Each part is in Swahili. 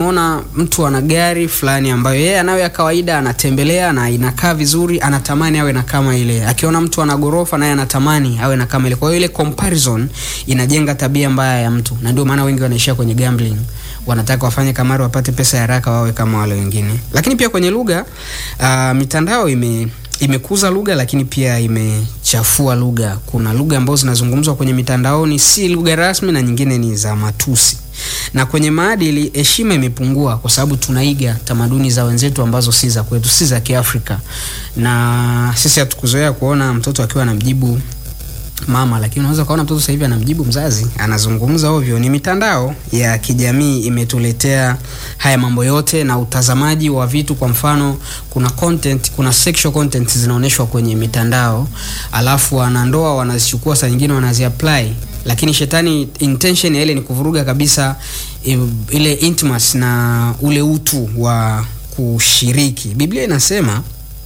akimwona mtu ana gari fulani ambayo yeye anayo ya kawaida anatembelea na inakaa vizuri anatamani awe na kama ile akiona mtu ana gorofa naye anatamani awe na kama ile kwa hiyo ile comparison inajenga tabia mbaya ya mtu na ndio maana wengi wanaishia kwenye gambling wanataka wafanye kamari wapate pesa ya haraka wawe kama wale wengine lakini pia kwenye lugha uh, mitandao ime imekuza lugha lakini pia imechafua lugha kuna lugha ambazo zinazungumzwa kwenye mitandaoni si lugha rasmi na nyingine ni za matusi na kwenye maadili heshima imepungua kwa sababu tunaiga tamaduni za wenzetu ambazo si za kwetu si za kiafrika na sisi hatukuzoea kuona mtoto akiwa anamjibu mama lakini unaweza ukaona mtoto sasa hivi anamjibu mzazi anazungumza ovyo ni mitandao ya kijamii imetuletea haya mambo yote na utazamaji wa vitu kwa mfano kuna content kuna sexual content zinaonyeshwa kwenye mitandao alafu wanandoa wanazichukua saa nyingine wanaziapply lakini shetani intention ya ile ni kuvuruga kabisa i- ile intimacy na ule utu wa kushiriki biblia inasema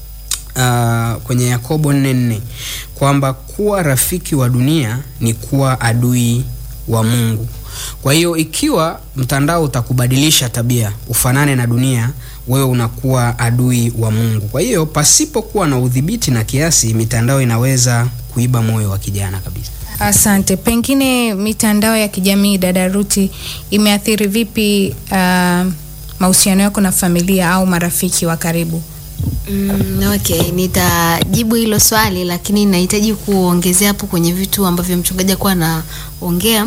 uh, kwenye yakobo nne nne kwamba kuwa rafiki wa dunia ni kuwa adui wa mungu kwa hiyo ikiwa mtandao utakubadilisha tabia ufanane na dunia wewe unakuwa adui wa mungu kwa hiyo pasipokuwa na udhibiti na kiasi mitandao inaweza kuiba moyo wa kijana kabisa Asante. Pengine mitandao ya kijamii dada Ruti imeathiri vipi uh, mahusiano yako na familia au marafiki wa karibu? Mm, okay, nitajibu hilo swali lakini nahitaji kuongezea hapo kwenye vitu ambavyo mchungaji akuwa anaongea.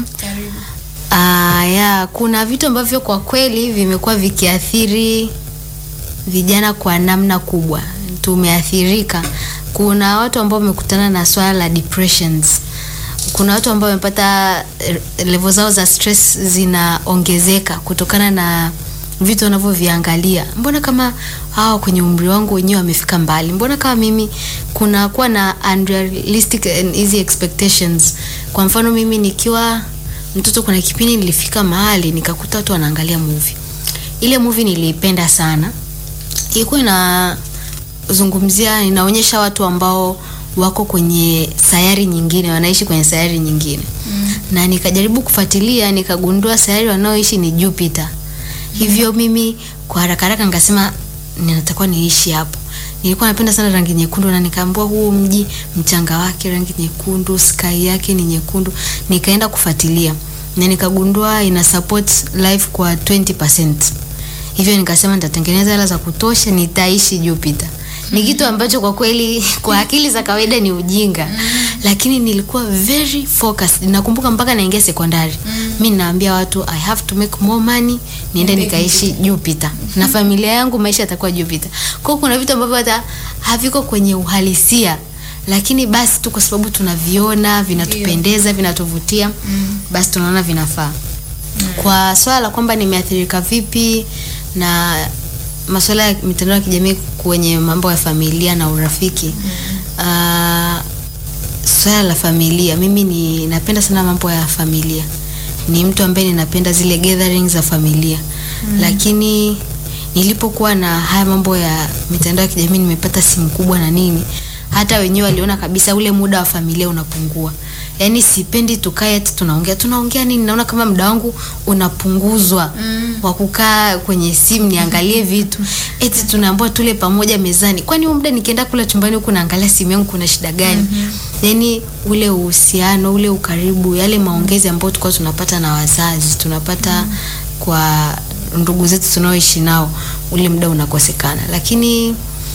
Uh, ya kuna vitu ambavyo kwa kweli vimekuwa vikiathiri vijana kwa namna kubwa. Tumeathirika. Kuna watu ambao wamekutana na swala la depressions. Kuna watu ambao wamepata eh, level zao za stress zinaongezeka kutokana na vitu wanavyoviangalia. Mbona kama hawa kwenye umri wangu wenyewe wamefika mbali? Mbona kama mimi kuna kuwa na unrealistic and easy expectations. Kwa mfano mimi nikiwa mtoto, kuna kipindi nilifika mahali nikakuta watu wanaangalia movie. Ile movie niliipenda sana, ilikuwa inazungumzia, inaonyesha watu ambao wako kwenye sayari nyingine, wanaishi kwenye sayari nyingine mm. na nikajaribu kufuatilia, nikagundua sayari wanaoishi ni Jupiter. Hivyo mimi kwa haraka haraka nikasema ninatakiwa niishi hapo. Nilikuwa napenda sana rangi nyekundu na nikaambiwa huu mji mchanga wake rangi nyekundu, sky yake ni nyekundu. Nikaenda kufuatilia na nikagundua ina support life kwa 20%. Hivyo nikasema nitatengeneza hela za kutosha, nitaishi Jupiter. Ni kitu ambacho kwa kweli kwa akili za kawaida ni ujinga, lakini nilikuwa very focused. Nakumbuka mpaka naingia sekondari, mi ninaambia watu I have to make more money, niende nikaishi Jupiter na familia yangu, maisha yatakuwa Jupiter. Kwa hiyo kuna vitu ambavyo hata haviko kwenye uhalisia, lakini basi tu kwa sababu tunaviona vinatupendeza, vinatuvutia, basi tunaona vinafaa. Kwa swala la kwamba nimeathirika vipi na masuala ya mitandao ya kijamii kwenye mambo ya familia na urafiki uh, swala la familia, mimi ni napenda sana mambo ya familia. Ni mtu ambaye ninapenda zile gatherings za familia mm. Lakini nilipokuwa na haya mambo ya mitandao ya kijamii, nimepata simu kubwa na nini, hata wenyewe waliona kabisa ule muda wa familia unapungua. Yaani sipendi tukae eti tunaongea tunaongea nini, naona kama muda wangu unapunguzwa mm. wa kukaa kwenye simu niangalie vitu, eti tunaambiwa tule pamoja mezani. Kwani huo muda nikienda kula chumbani huku naangalia simu yangu, kuna shida gani? mm-hmm. Yaani ule uhusiano ule ukaribu, yale maongezi ambayo tulikuwa tunapata na wazazi tunapata mm. kwa ndugu zetu tunaoishi nao, ule muda unakosekana, lakini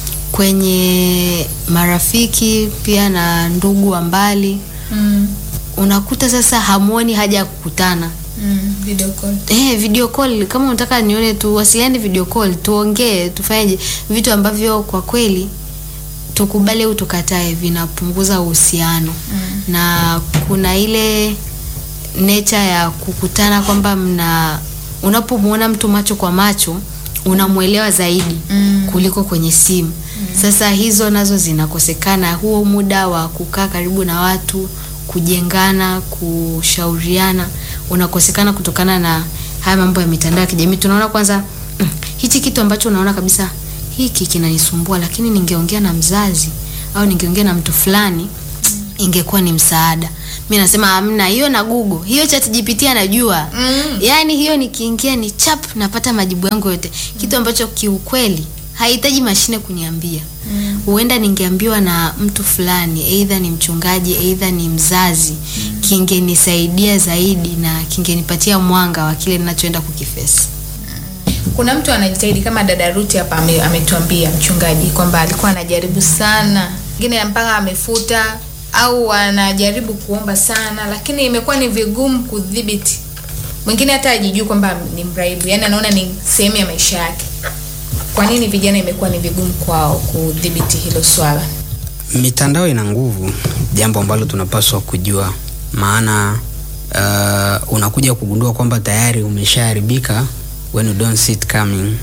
kwenye marafiki pia na ndugu wa mbali Mm. unakuta sasa hamuoni haja ya kukutana Mm. Video call. eh, video call kama unataka nione tuwasiliane video call tuongee tufanyeje vitu ambavyo kwa kweli tukubali au tukatae vinapunguza uhusiano mm. na kuna ile nature ya kukutana kwamba mna unapomwona mtu macho kwa macho unamwelewa zaidi Mm. kuliko kwenye simu mm. sasa hizo nazo zinakosekana huo muda wa kukaa karibu na watu kujengana kushauriana unakosekana kutokana na haya mambo ya mitandao ya kijamii tunaona kwanza mm, hichi kitu ambacho unaona kabisa hiki kinanisumbua lakini ningeongea na mzazi au ningeongea na mtu fulani ingekuwa ni msaada mi nasema hamna hiyo na google hiyo chat gpt anajua Mm. yaani hiyo nikiingia ni chap napata majibu yangu yote kitu ambacho kiukweli hahitaji mashine kuniambia huenda ningeambiwa na mtu fulani eidha ni mchungaji eidha ni mzazi kingenisaidia zaidi na kingenipatia mwanga wa kile ninachoenda kukifesi kuna mtu anajitahidi kama dada Ruti hapa ame- ametuambia mchungaji kwamba alikuwa anajaribu sana ngine mpaka amefuta au anajaribu kuomba sana lakini imekuwa ni vigumu kudhibiti mwingine hata ajijui kwamba ni mraibu yani anaona ni sehemu ya maisha yake kwa nini vijana imekuwa ni vigumu kwao kudhibiti hilo swala mitandao ina nguvu jambo ambalo tunapaswa kujua maana uh, unakuja kugundua kwamba tayari umeshaharibika when you don't see it coming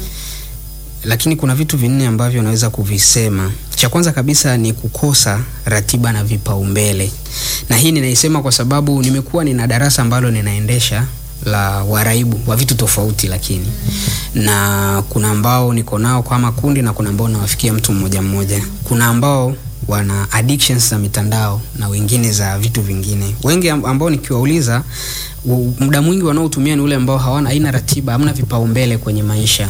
lakini kuna vitu vinne ambavyo unaweza kuvisema cha kwanza kabisa ni kukosa ratiba na vipaumbele na hii ninaisema kwa sababu nimekuwa nina darasa ambalo ninaendesha la waraibu wa vitu tofauti lakini na kuna ambao niko nao kama kundi na kuna ambao nawafikia mtu mmoja mmoja kuna ambao wana addictions za mitandao na wengine za vitu vingine wengi am- ambao nikiwauliza u- muda mwingi wanaotumia ni ule ambao hawana aina ratiba hamna vipaumbele kwenye maisha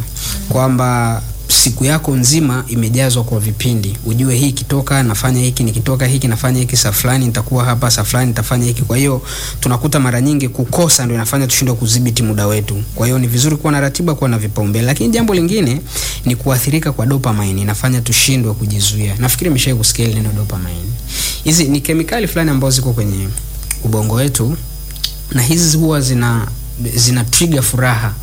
kwamba siku yako nzima imejazwa kwa vipindi ujue hii ikitoka nafanya hiki nikitoka hiki nafanya hiki saa fulani nitakuwa hapa saa fulani nitafanya hiki kwa hiyo tunakuta mara nyingi kukosa ndio inafanya tushindwe kudhibiti muda wetu kwa hiyo ni vizuri kuwa na ratiba kuwa na vipaumbele lakini jambo lingine ni kuathirika kwa dopamine inafanya tushindwe kujizuia nafikiri imeshai kusikia hili neno dopamine hizi ni kemikali fulani ambazo ziko kwenye ubongo wetu na hizi huwa zina zina trigger furaha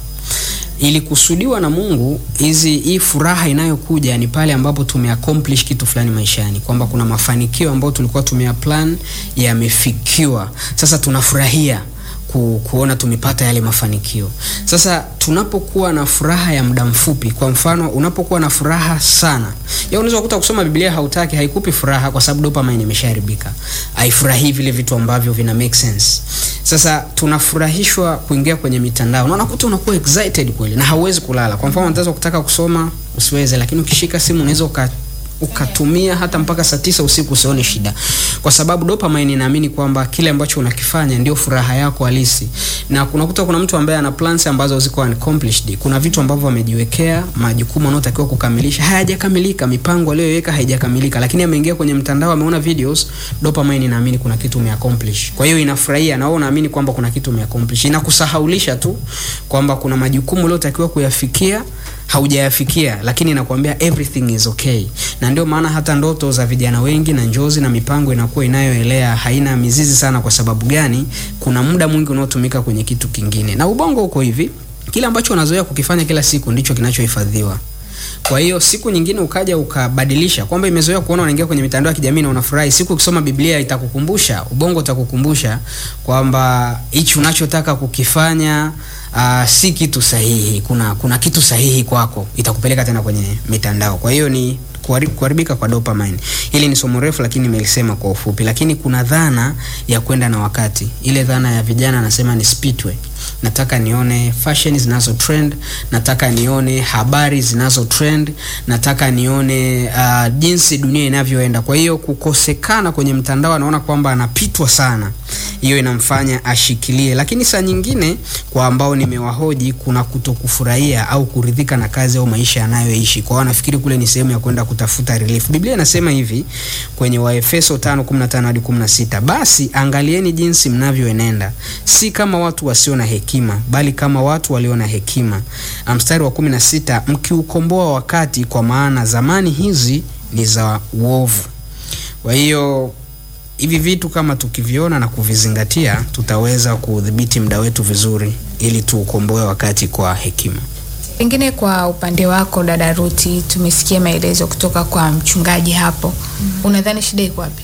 ilikusudiwa na mungu hizi hii furaha inayokuja ni pale ambapo tumeaccomplish kitu fulani maishani kwamba kuna mafanikio ambayo tulikuwa tumeyaplan yamefikiwa sasa tunafurahia ku, kuona tumepata yale mafanikio sasa tunapokuwa na furaha ya muda mfupi kwa mfano unapokuwa na furaha sana ya unaweza kukuta kusoma biblia hautaki haikupi furaha kwa sababu dopamine imeshaharibika haifurahii vile vitu ambavyo vina make sense sasa tunafurahishwa kuingia kwenye mitandao na unakuta unakuwa excited kweli na hauwezi kulala kwa mfano unaweza kutaka kusoma usiweze lakini ukishika simu unaweza uka ukatumia hata mpaka saa tisa usiku usione shida kwa sababu dopamine inaamini kwamba kile ambacho unakifanya ndio furaha yako halisi na kunakuta kuna mtu ambaye ana plans ambazo ziko unaccomplished kuna vitu ambavyo amejiwekea majukumu anayotakiwa kukamilisha hayajakamilika mipango aliyoiweka haijakamilika lakini ameingia kwenye mtandao ameona videos dopamine inaamini kuna kitu umeaccomplish kwa hiyo inafurahia na wewe unaamini kwamba kuna kitu umeaccomplish inakusahaulisha tu kwamba kuna majukumu uliotakiwa kuyafikia haujayafikia lakini inakwambia everything is okay na ndio maana hata ndoto za vijana wengi na njozi na mipango inakuwa inayoelea haina mizizi sana kwa sababu gani kuna muda mwingi unaotumika kwenye kitu kingine na ubongo uko hivi kile ambacho unazoea kukifanya kila siku ndicho kinachohifadhiwa kwa hiyo siku nyingine ukaja ukabadilisha kwamba imezoea kuona unaingia kwenye mitandao ya kijamii na unafurahi siku ukisoma biblia itakukumbusha ubongo utakukumbusha kwamba hichi unachotaka kukifanya uh, si kitu sahihi kuna kuna kitu sahihi kwako itakupeleka tena kwenye mitandao kwa hiyo ni kuhari- kuharibika kwa dopamine hili ni somo refu lakini nimelisema kwa ufupi lakini kuna dhana ya kwenda na wakati ile dhana ya vijana anasema ni speedway nataka nione fashion zinazo trend nataka nione habari zinazo trend nataka nione uh, jinsi dunia inavyoenda kwa hiyo kukosekana kwenye mtandao anaona kwamba anapitwa sana hiyo inamfanya ashikilie lakini saa nyingine kwa ambao nimewahoji kuna kutokufurahia au kuridhika na kazi au maisha anayoishi kwao anafikiri kule ni sehemu ya kwenda kutafuta relief biblia inasema hivi kwenye waefeso 5:15 hadi 16 basi angalieni jinsi mnavyoenenda si kama watu wasio na hekima bali kama watu walio na hekima Na mstari wa 16 mkiukomboa wakati kwa maana zamani hizi ni za uovu kwa hiyo hivi vitu kama tukiviona na kuvizingatia tutaweza kudhibiti muda wetu vizuri ili tuukomboe wakati kwa hekima pengine kwa upande wako dada Ruti tumesikia maelezo kutoka kwa mchungaji hapo mm. unadhani shida iko wapi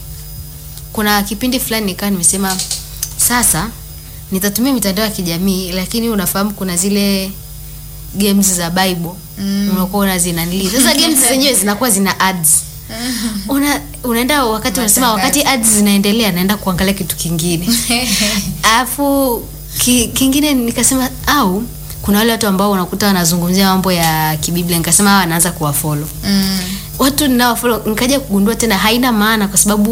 kuna kipindi fulani nikawa nimesema sasa nitatumia mitandao ya kijamii lakini unafahamu kuna zile games za bible mm. unakuwa unazinanili sasa games zenyewe zinakuwa zina ads una, unaenda wakati unasema wakati ads zinaendelea naenda kuangalia kitu kingine alafu ki, kingine nikasema au kuna wale watu ambao unakuta wanazungumzia mambo ya kibiblia nikasema hawa anaanza kuwafolo mm. watu ninawafollow nikaja kugundua tena haina maana kwa sababu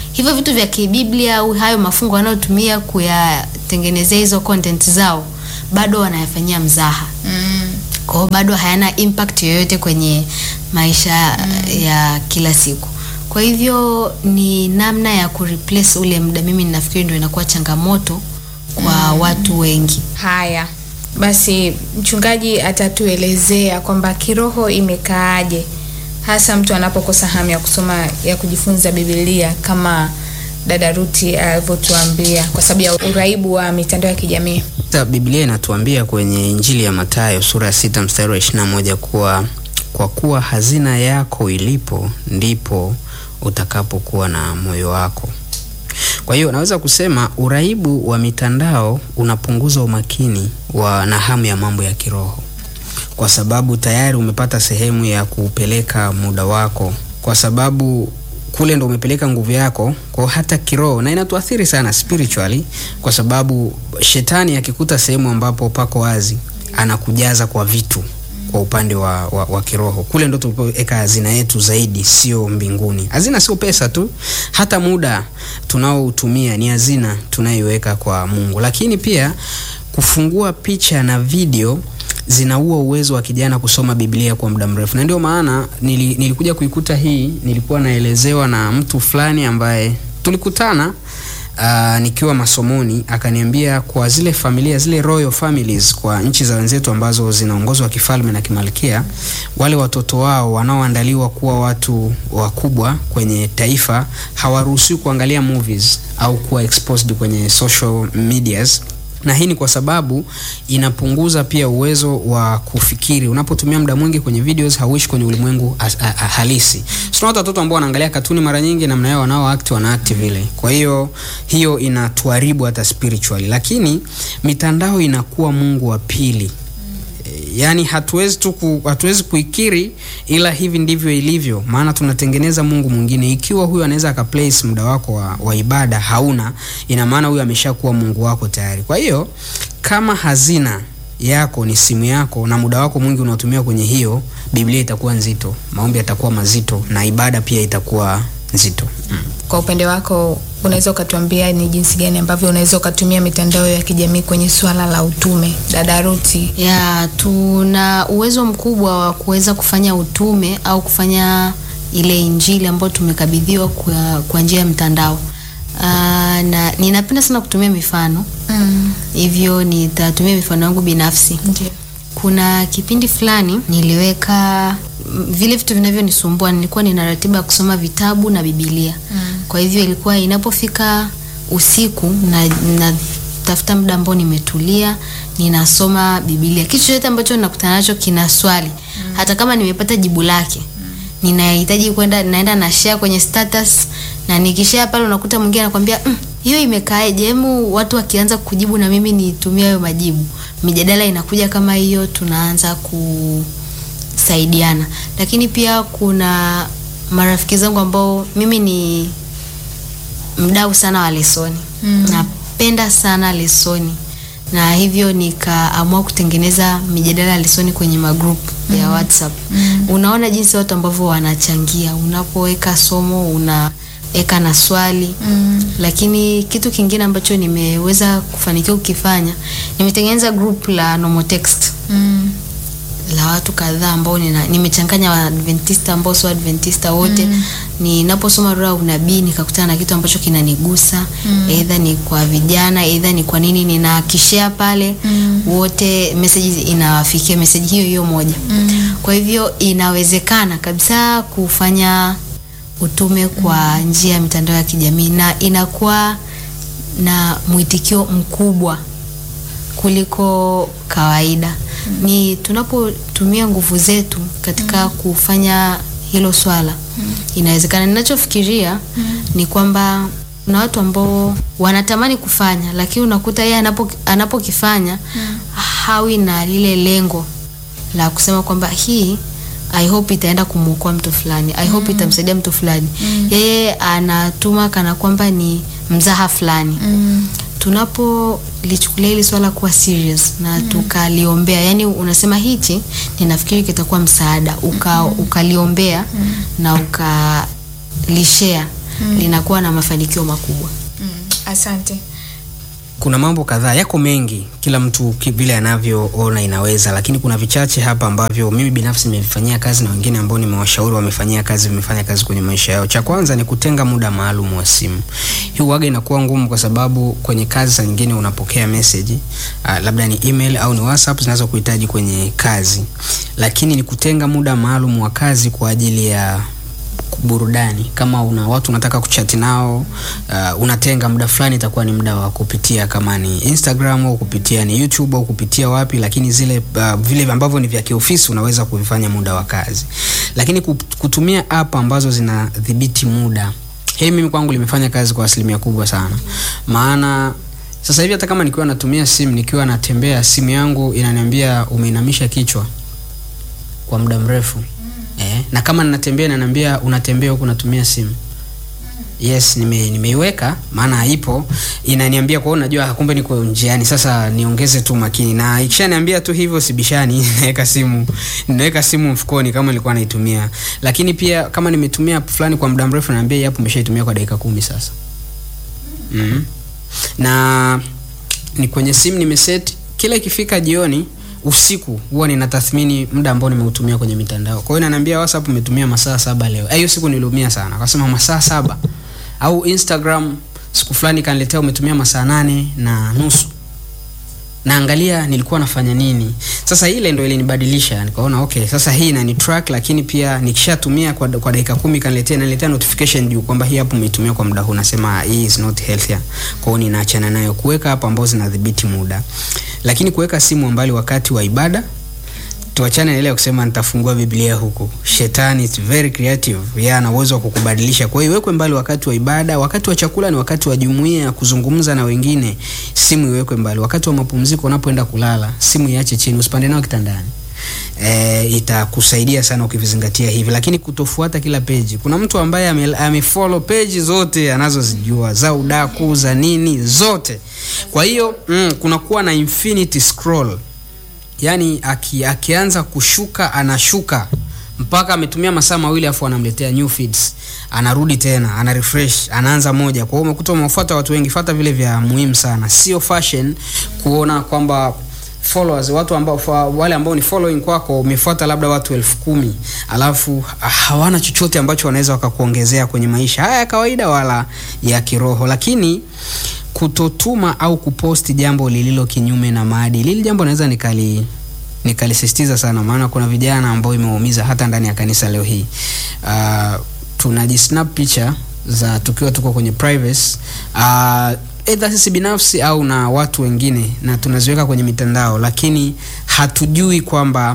hivyo vitu vya kibiblia au hayo mafungo wanayotumia kuyatengenezea hizo content zao bado wanayafanyia mzaha Mm. kwa hiyo bado hayana impact yoyote kwenye maisha ya kila siku kwa hivyo ni namna ya kureplace ule muda mimi ninafikiri ndio inakuwa changamoto kwa watu wengi Haya basi, mchungaji atatuelezea kwamba kiroho imekaaje, hasa mtu anapokosa hamu ya kusoma ya kujifunza Biblia kama dada Ruti alivyotuambia, kwa sababu ya uraibu wa mitandao ya kijamii. Sasa Biblia inatuambia kwenye Injili ya Mathayo sura ya sita mstari wa ishirini na moja kuwa kwa kuwa hazina yako ilipo ndipo utakapokuwa na moyo wako. Kwa hiyo naweza kusema uraibu wa mitandao unapunguza umakini wa na hamu ya mambo ya kiroho, kwa sababu tayari umepata sehemu ya kupeleka muda wako, kwa sababu kule ndo umepeleka nguvu yako kwa hata kiroho, na inatuathiri sana spiritually, kwa sababu shetani akikuta sehemu ambapo pako wazi anakujaza kwa vitu kwa upande wa, wa, wa kiroho kule ndo tulipoweka hazina yetu zaidi, sio mbinguni. Hazina sio pesa tu, hata muda tunaoutumia ni hazina tunayoiweka kwa Mungu. Lakini pia kufungua picha na video zinaua uwezo wa kijana kusoma Biblia kwa muda mrefu, na ndio maana nili, nilikuja kuikuta hii, nilikuwa naelezewa na mtu fulani ambaye tulikutana Uh, nikiwa masomoni akaniambia kwa zile familia zile royal families kwa nchi za wenzetu ambazo zinaongozwa kifalme na kimalkia, wale watoto wao wanaoandaliwa kuwa watu wakubwa kwenye taifa hawaruhusiwi kuangalia movies au kuwa exposed kwenye social medias na hii ni kwa sababu inapunguza pia uwezo wa kufikiri. Unapotumia muda mwingi kwenye videos, hauishi kwenye ulimwengu as- a- a- halisi. Tuna watoto ambao wanaangalia katuni mara nyingi, namna yao wanao act wana act vile. Kwa hiyo hiyo inatuharibu hata spiritually, lakini mitandao inakuwa mungu wa pili yaani hatuwezi tu ku, hatuwezi kuikiri ila hivi ndivyo ilivyo maana tunatengeneza mungu mwingine ikiwa huyu anaweza akaplace muda wako wa, wa ibada hauna ina maana huyu ameshakuwa mungu wako tayari kwa hiyo kama hazina yako ni simu yako na muda wako mwingi unaotumia kwenye hiyo biblia itakuwa nzito maombi yatakuwa mazito na ibada pia itakuwa nzito mm. Kwa upande wako, unaweza ukatuambia ni jinsi gani ambavyo unaweza ukatumia mitandao ya kijamii kwenye swala la utume, dada Ruti? ya tuna uwezo mkubwa wa kuweza kufanya utume au kufanya ile injili ambayo tumekabidhiwa kwa, kwa njia ya mtandao Aa, na ninapenda sana kutumia mifano Mm. hivyo nitatumia mifano yangu binafsi Ndio. kuna kipindi fulani niliweka m, vile vitu vinavyonisumbua nilikuwa nina ratiba ya kusoma vitabu na bibilia Mm. kwa hivyo ilikuwa inapofika usiku na natafuta muda ambao nimetulia ninasoma bibilia kitu chochote ambacho nakutana nacho kina swali hata kama nimepata jibu lake ninahitaji kwenda naenda na share kwenye status na nikishare pale unakuta mwingine anakwambia "Mm, hiyo imekaaje hemu watu wakianza kujibu na mimi nitumie hayo majibu mijadala inakuja kama hiyo tunaanza kusaidiana lakini pia kuna marafiki zangu ambao mimi ni mdau sana wa lesoni Mm. napenda sana lesoni na hivyo nikaamua kutengeneza mijadala ya lesoni kwenye magroup ya whatsapp Mm. unaona jinsi watu ambavyo wanachangia unapoweka somo unaweka na swali Mm. lakini kitu kingine ambacho nimeweza kufanikiwa kukifanya nimetengeneza group la nomotext Mm. la watu kadhaa ambao nina, nimechanganya waadventista ambao sio adventista wote Mm. ninaposoma roho ya unabii nikakutana na kitu ambacho kinanigusa Mm. eidha ni kwa vijana eidha ni kwa nini ninakishare pale Mm. wote message inawafikia message hiyo hiyo moja Mm. kwa hivyo inawezekana kabisa kufanya utume kwa njia ya mitandao ya kijamii na inakuwa na mwitikio mkubwa kuliko kawaida ni tunapotumia nguvu zetu katika kufanya hilo swala inawezekana ninachofikiria ni kwamba kuna watu ambao wanatamani kufanya lakini unakuta yeye anapo anapokifanya hawi na lile lengo la kusema kwamba hii I hope itaenda kumwokoa mtu fulani I hope itamsaidia mtu fulani yeye anatuma kana kwamba ni mzaha fulani Mm. tunapolichukulia hili swala kuwa serious na tukaliombea yani unasema hichi ninafikiri kitakuwa msaada uka, ukaliombea na ukalishare linakuwa na mafanikio makubwa. Mm, asante. kuna mambo kadhaa yako mengi kila mtu ki- vile anavyoona inaweza lakini kuna vichache hapa ambavyo mimi binafsi nimevifanyia kazi na wengine ambao nimewashauri wamefanyia kazi vimefanya kazi kwenye maisha yao cha kwanza ni kutenga muda maalum wa simu hii waga inakuwa ngumu kwa sababu kwenye kazi saa nyingine unapokea message uh, labda ni email au ni whatsapp zinazokuhitaji kwenye kazi lakini ni kutenga muda maalum wa kazi kwa ajili ya burudani kama una watu unataka kuchati nao uh, unatenga muda fulani itakuwa ni muda wa kupitia kama ni instagram au kupitia ni youtube au kupitia wapi lakini zile uh, vile ambavyo ni vya kiofisi unaweza kuvifanya muda wa kazi lakini kut- kutumia app ambazo zinadhibiti muda hili mimi kwangu limefanya kazi kwa asilimia kubwa sana maana sasa hivi hata kama nikiwa natumia simu nikiwa natembea simu yangu inaniambia umeinamisha kichwa kwa muda mrefu eh, na kama ninatembea inaniambia unatembea huku unatumia simu yes nime, nimeiweka maana ipo inaniambia kwa hiyo najua kumbe niko njiani sasa niongeze tu makini na ikishaniambia tu hivyo sibishani naweka simu ninaweka simu mfukoni kama nilikuwa naitumia lakini pia kama nimetumia app fulani kwa muda mrefu naambia hii app umeshaitumia kwa dakika kumi sasa mm. na ni kwenye simu nimeset kila ikifika jioni usiku huwa ninatathmini muda ambao nimeutumia kwenye mitandao kwa hiyo inaniambia whatsapp umetumia masaa saba leo Eh, hiyo siku niliumia sana akasema masaa saba au instagram siku fulani kaniletea umetumia masaa nane na nusu naangalia nilikuwa nafanya nini sasa ile ndo ilinibadilisha nikaona okay sasa hii inani track lakini pia nikishatumia kwa, kwa dakika kumi kaniletea inaniletea notification juu kwamba hii hapo umeitumia kwa muda huu nasema hii is not healthier kwao ninaachana nayo kuweka hapo ambao zinadhibiti muda lakini kuweka simu mbali wakati wa ibada tuachane na ile ya kusema nitafungua biblia huku shetani is very creative yeye ana uwezo wa kukubadilisha kwa hiyo iwekwe mbali wakati wa ibada wakati wa chakula ni wakati wa jumuia ya kuzungumza na wengine simu iwekwe mbali wakati wa mapumziko unapoenda kulala simu iache chini usipande nao kitandani E, itakusaidia sana ukivizingatia hivi lakini kutofuata kila peji kuna mtu ambaye ame- amefollow peji zote anazozijua za udaku za nini zote kwa hiyo mm, kunakuwa na infinity scroll yani aki, akianza kushuka anashuka mpaka ametumia masaa mawili afu anamletea new feeds anarudi tena ana refresh anaanza moja kwa hiyo umekuta umefuata watu wengi fata vile vya muhimu sana sio fashion kuona kwamba followers watu ambao fa- wale ambao ni following kwako umefuata labda watu elfu kumi alafu ah, hawana chochote ambacho wanaweza wakakuongezea kwenye maisha haya ya kawaida wala ya kiroho lakini kutotuma au kuposti jambo lililo kinyume na maadili hili jambo naweza nikali nikalisisitiza sana maana kuna vijana ambao imewaumiza hata ndani ya kanisa leo hii uh, tunajisnap picha za tukiwa tuko kwenye privacy uh, edha sisi binafsi au na watu wengine na tunaziweka kwenye mitandao lakini hatujui kwamba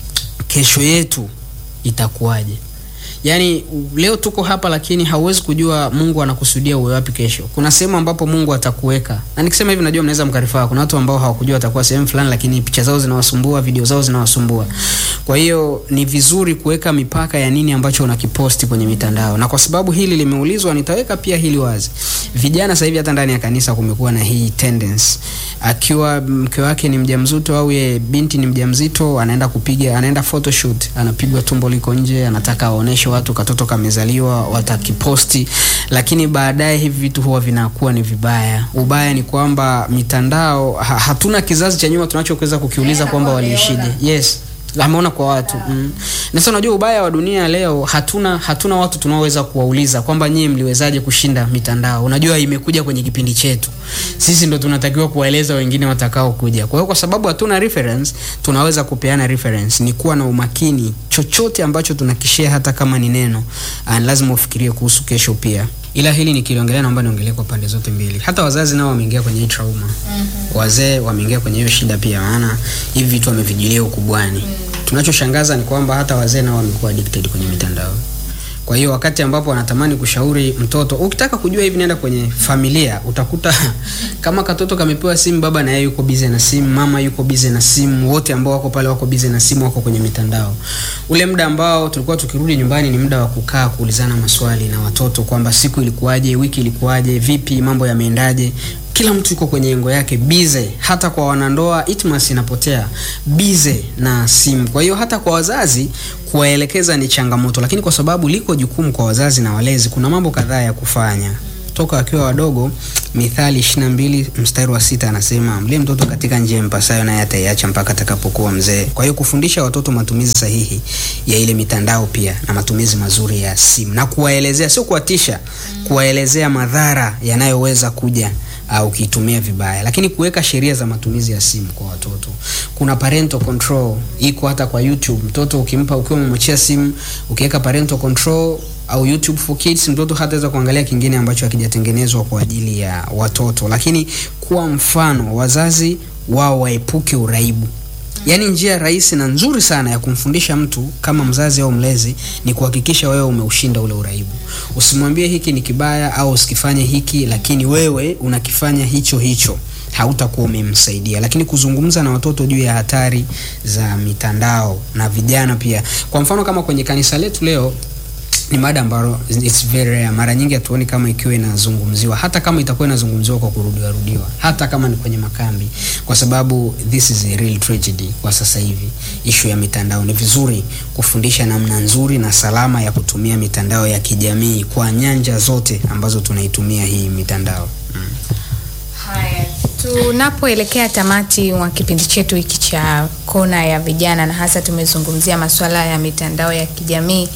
kesho yetu itakuwaje yaani leo tuko hapa lakini hauwezi kujua mungu anakusudia uwe wapi kesho kuna sehemu ambapo mungu atakuweka na nikisema hivi najua mnaweza mkarifaa kuna watu ambao hawakujua watakuwa sehemu fulani lakini picha zao zinawasumbua video zao zinawasumbua kwa hiyo ni vizuri kuweka mipaka ya nini ambacho unakiposti kwenye mitandao na kwa sababu hili limeulizwa nitaweka pia hili wazi vijana sasa hivi hata ndani ya kanisa kumekuwa na hii tendency akiwa mke wake ni mjamzito au ye binti ni mjamzito anaenda kupiga anaenda photoshoot anapigwa tumbo liko nje anataka aoneshe watu katoto kamezaliwa watakiposti lakini baadaye hivi vitu huwa vinakuwa ni vibaya ubaya ni kwamba mitandao ha, hatuna kizazi cha nyuma tunachoweza kukiuliza kwamba waliishije yes ameona kwa watu mm. na sasa unajua ubaya wa dunia leo hatuna hatuna watu tunaoweza kuwauliza kwamba nyie mliwezaje kushinda mitandao unajua imekuja kwenye kipindi chetu sisi ndo tunatakiwa kuwaeleza wengine watakao kuja kwa hiyo kwa sababu hatuna reference tunaweza kupeana reference ni kuwa na umakini chochote ambacho tunakishare hata kama ni neno ah, lazima ufikirie kuhusu kesho pia ila hili nikiliongelea naomba niongelee kwa pande zote mbili hata wazazi nao wameingia kwenye hii trauma mm-hmm. wazee wameingia kwenye hiyo shida pia maana hivi vitu wamevijulia ukubwani mm-hmm. tunachoshangaza ni kwamba hata wazee nao wamekuwa addicted kwenye mitandao kwa hiyo wakati ambapo wanatamani kushauri mtoto ukitaka kujua hivi nenda kwenye familia utakuta kama katoto kamepewa simu baba na yeye yuko bize na simu mama yuko bize na simu wote ambao wako pale wako bize na simu wako kwenye mitandao ule muda ambao tulikuwa tukirudi nyumbani ni muda wa kukaa kuulizana maswali na watoto kwamba siku ilikuwaje wiki ilikuwaje vipi mambo yameendaje kila mtu yuko kwenye engo yake bize hata kwa wanandoa itmas inapotea bize na simu kwa hiyo hata kwa wazazi kuwaelekeza ni changamoto lakini kwa sababu liko jukumu kwa wazazi na walezi kuna mambo kadhaa ya kufanya toka wakiwa wadogo mithali 22 mstari wa sita anasema mlie mtoto katika njia mpasayo naye ataiacha mpaka atakapokuwa mzee kwa hiyo kufundisha watoto matumizi sahihi ya ile mitandao pia na matumizi mazuri ya simu na kuwaelezea sio kuwatisha kuwaelezea madhara yanayoweza kuja uh, ukiitumia vibaya lakini kuweka sheria za matumizi ya simu kwa watoto kuna parental control iko hata kwa youtube mtoto ukimpa ukiwa umemwachia simu ukiweka parental control au youtube for kids mtoto hataweza kuangalia kingine ambacho hakijatengenezwa kwa ajili ya watoto lakini kuwa mfano wazazi wao waepuke uraibu yaani njia rahisi na nzuri sana ya kumfundisha mtu kama mzazi au mlezi ni kuhakikisha wewe umeushinda ule uraibu usimwambie hiki ni kibaya au usikifanye hiki lakini wewe unakifanya hicho hicho hautakuwa umemsaidia lakini kuzungumza na watoto juu ya hatari za mitandao na vijana pia kwa mfano kama kwenye kanisa letu leo ni mada ambayo it's very rare. Mara nyingi hatuoni kama ikiwa inazungumziwa, hata kama itakuwa inazungumziwa kwa kurudiwa rudiwa, hata kama ni kwenye makambi, kwa sababu this is a real tragedy kwa sasa hivi. Ishu ya mitandao, ni vizuri kufundisha namna nzuri na salama ya kutumia mitandao ya kijamii kwa nyanja zote ambazo tunaitumia hii mitandao mm. Haya, tunapoelekea tamati wa kipindi chetu hiki cha kona ya vijana, na hasa tumezungumzia masuala ya mitandao ya kijamii.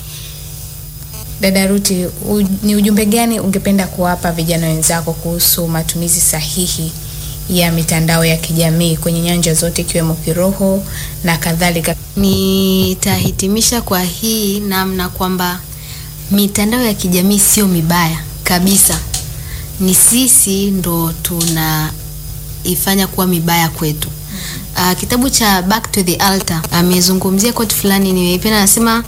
Dada Ruti, u, ni ujumbe gani ungependa kuwapa vijana wenzako kuhusu matumizi sahihi ya mitandao ya kijamii kwenye nyanja zote ikiwemo kiroho na kadhalika? Nitahitimisha kwa hii namna kwamba mitandao ya kijamii sio mibaya kabisa, ni sisi ndo tunaifanya kuwa mibaya kwetu. Uh, kitabu cha Back to the Altar amezungumzia quote fulani nimeipenda, anasema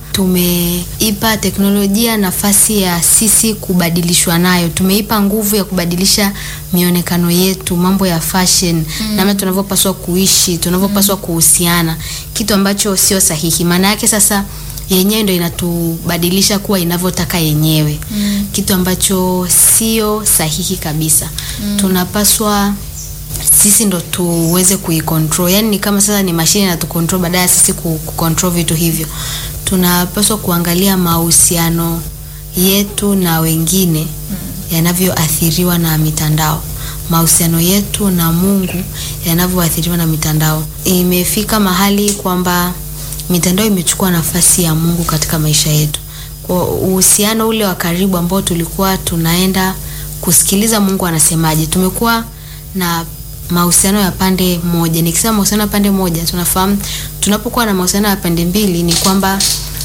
tumeipa teknolojia nafasi ya sisi kubadilishwa nayo, tumeipa nguvu ya kubadilisha mionekano yetu, mambo ya fashion mm. namna tunavyopaswa kuishi, tunavyopaswa kuhusiana, kitu ambacho sio sahihi. Maana yake sasa yenyewe ndo inatubadilisha kuwa inavyotaka yenyewe mm. kitu ambacho sio sahihi kabisa mm. tunapaswa sisi ndo tuweze kuicontrol yani ni kama sasa ni mashine na tucontrol baadaye sisi ku- kucontrol vitu hivyo tunapaswa kuangalia mahusiano yetu na wengine yanavyoathiriwa na mitandao mahusiano yetu na mungu yanavyoathiriwa na mitandao imefika mahali kwamba mitandao imechukua nafasi ya mungu katika maisha yetu kwa uhusiano ule wa karibu ambao tulikuwa tunaenda kusikiliza mungu anasemaje tumekuwa na mahusiano ya pande moja nikisema mahusiano ya pande moja tunafahamu tunapokuwa na mahusiano ya pande mbili ni kwamba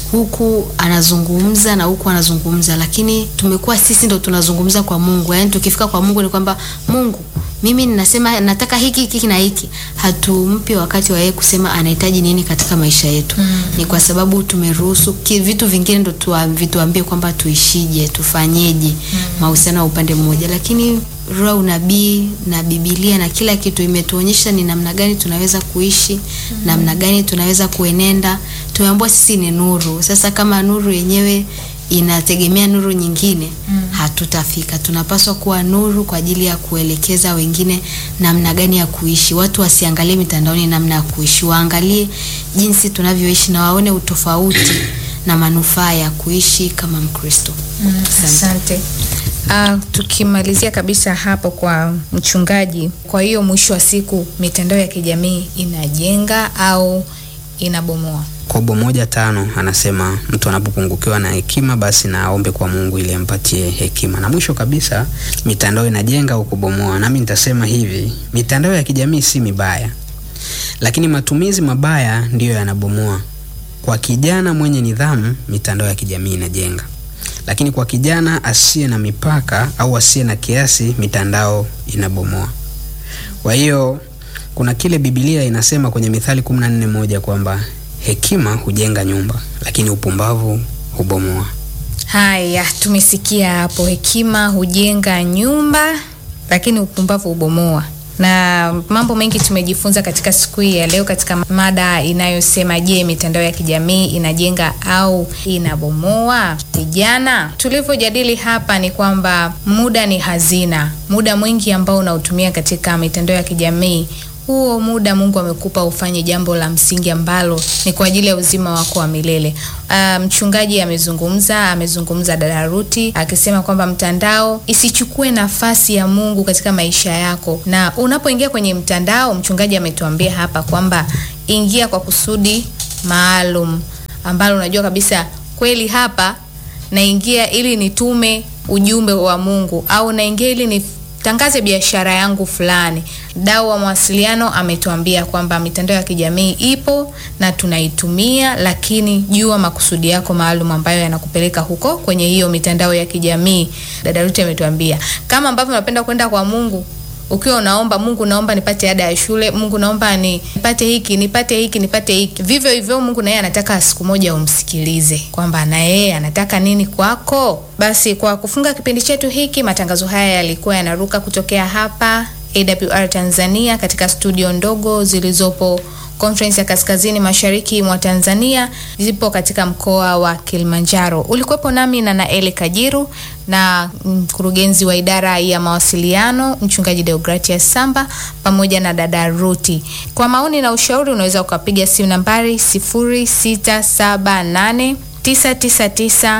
huku anazungumza na huku anazungumza lakini tumekuwa sisi ndo tunazungumza kwa mungu yaani tukifika kwa mungu ni kwamba mungu mimi ninasema nataka hiki hiki na hiki hatumpi wakati wa yeye kusema anahitaji nini katika maisha yetu mm. ni kwa sababu tumeruhusu ki- vitu vingine ndo tuwa- vituambie kwamba tuishije tufanyeje mm. mahusiano ya upande mmoja lakini roho ya unabii na bibilia na kila kitu imetuonyesha ni namna gani tunaweza kuishi mm. namna gani tunaweza kuenenda tumeambiwa sisi ni nuru sasa kama nuru yenyewe inategemea nuru nyingine mm. hatutafika tunapaswa kuwa nuru kwa ajili ya kuelekeza wengine namna gani ya kuishi watu wasiangalie mitandaoni namna ya kuishi waangalie jinsi tunavyoishi na waone utofauti na manufaa ya kuishi kama mkristo Mm, Asante. asante. Uh, tukimalizia kabisa hapo kwa mchungaji, kwa hiyo mwisho wa siku mitandao ya kijamii inajenga au inabomoa? kobo moja tano anasema mtu anapopungukiwa na hekima basi na aombe kwa mungu ili ampatie hekima na mwisho kabisa mitandao inajenga au kubomoa nami nitasema hivi mitandao ya kijamii si mibaya lakini matumizi mabaya ndiyo yanabomoa kwa kijana mwenye nidhamu mitandao ya kijamii inajenga lakini kwa kijana asiye na mipaka au asiye na kiasi mitandao inabomoa kwa hiyo kuna kile bibilia inasema kwenye mithali 14 moja kwamba hekima hujenga nyumba lakini upumbavu hubomoa Haya, tumesikia hapo, hekima hujenga nyumba lakini upumbavu hubomoa. na mambo mengi tumejifunza katika siku hii ya leo katika mada inayosema je, mitandao ya kijamii inajenga au inabomoa vijana? Tulivyojadili hapa ni kwamba muda ni hazina. Muda mwingi ambao unautumia katika mitandao ya kijamii huo muda Mungu amekupa ufanye jambo la msingi ambalo ni kwa ajili ya uzima wako wa milele. Uh, mchungaji amezungumza, amezungumza dada Ruti akisema kwamba mtandao isichukue nafasi ya Mungu katika maisha yako, na unapoingia kwenye mtandao, mchungaji ametuambia hapa kwamba ingia kwa kusudi maalum ambalo unajua kabisa kweli hapa naingia ili nitume ujumbe wa Mungu au naingia ili ni tangaze biashara yangu fulani. Dau wa mawasiliano ametuambia kwamba mitandao ya kijamii ipo na tunaitumia, lakini jua makusudi yako maalum ambayo yanakupeleka huko kwenye hiyo mitandao ya kijamii. Dada Ruti ametuambia kama ambavyo unapenda kwenda kwa Mungu ukiwa unaomba Mungu, naomba nipate ada ya shule, Mungu naomba ni nipate hiki nipate hiki nipate hiki. Vivyo hivyo Mungu naye anataka siku moja umsikilize kwamba na yeye anataka nini kwako. Basi kwa kufunga kipindi chetu hiki, matangazo haya yalikuwa yanaruka kutokea hapa AWR Tanzania katika studio ndogo zilizopo Conference ya Kaskazini Mashariki mwa Tanzania zipo katika mkoa wa Kilimanjaro. Ulikuwepo nami na Naeli Kajiru na mkurugenzi wa idara ya mawasiliano Mchungaji Deogratias Samba pamoja na dada Ruti. Kwa maoni na ushauri unaweza ukapiga simu nambari 0678 999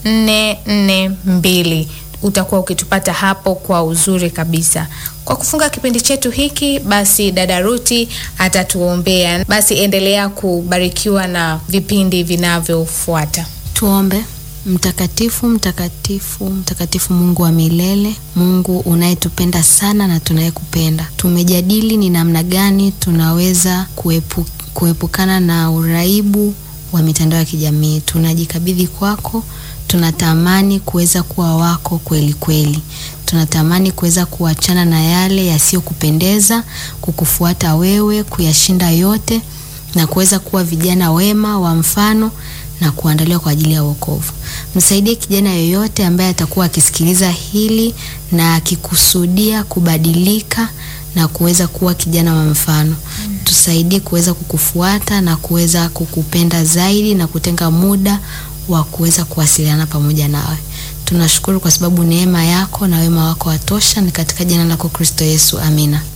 442 utakuwa ukitupata hapo kwa uzuri kabisa. Kwa kufunga kipindi chetu hiki, basi dada Ruti atatuombea. Basi endelea kubarikiwa na vipindi vinavyofuata. Tuombe. Mtakatifu, mtakatifu, mtakatifu, Mungu wa milele, Mungu unayetupenda sana na tunayekupenda. Tumejadili ni namna gani tunaweza kuepu, kuepukana na uraibu wa mitandao ya kijamii. Tunajikabidhi kwako tunatamani kuweza kuwa wako kweli kweli. Tunatamani kuweza kuachana na yale yasiyokupendeza, kukufuata wewe, kuyashinda yote na kuweza kuwa vijana wema wa mfano na kuandaliwa kwa ajili ya wokovu. Msaidie kijana yoyote ambaye atakuwa akisikiliza hili na akikusudia kubadilika na kuweza kuwa kijana wa mfano. Tusaidie kuweza kukufuata na kuweza kukupenda zaidi na kutenga muda wa kuweza kuwasiliana pamoja nawe. Tunashukuru kwa sababu neema yako na wema wako watosha. Ni katika jina lako Kristo Yesu, amina.